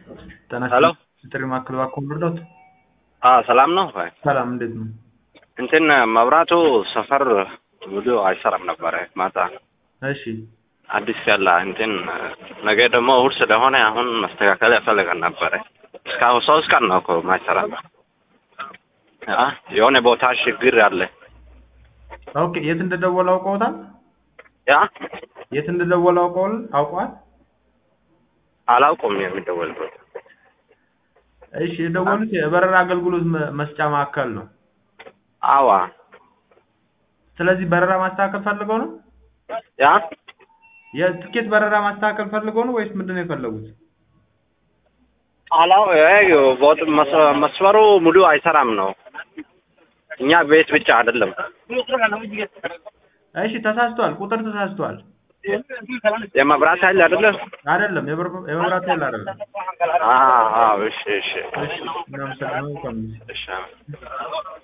ጤና ሄሎ ጥሪ ማዕከል እባክዎ ልርዳዎት? አዎ ሰላም ነው ወይ? ሰላም እንዴት ነው? እንትን መብራቱ ሰፈር ሙሉ አይሰራም ነበረ ማታ እሺ አዲስ ያለ እንትን ነገ ደግሞ እሑድ ስለሆነ አሁን መስተካከል ያፈልገን ነበረ። እስካሁን ሶስት ቀን ነው እኮ ማይሰራ አ የሆነ ቦታ ችግር አለ። ኦኬ የት እንደደወለ አውቀውታል? ያ የት እንደደወለ አውቀዋል አውቀዋል? አላውቁም የሚደወልበት እሺ የደወሉት የበረራ አገልግሎት መ- መስጫ ማዕከል ነው። አዋ ስለዚህ በረራ ማስተካከል ፈልገው ነው? ያ የትኬት በረራ ማስተካከል ፈልገው ነው ወይስ ምንድን ነው የፈለጉት? አላው ይሄ ቦት መስ- መስመሩ ሙሉ አይሰራም ነው። እኛ ቤት ብቻ አይደለም። እሺ ተሳስቷል፣ ቁጥር ተሳስቷል። የመብራት ኃይል አይደለም። አይደለም የበር- የመብራት ኃይል አይደለም። አዎ አዎ፣ እሺ እሺ እሺ እናመሰግናለን። መልካም ጊዜ። እሺ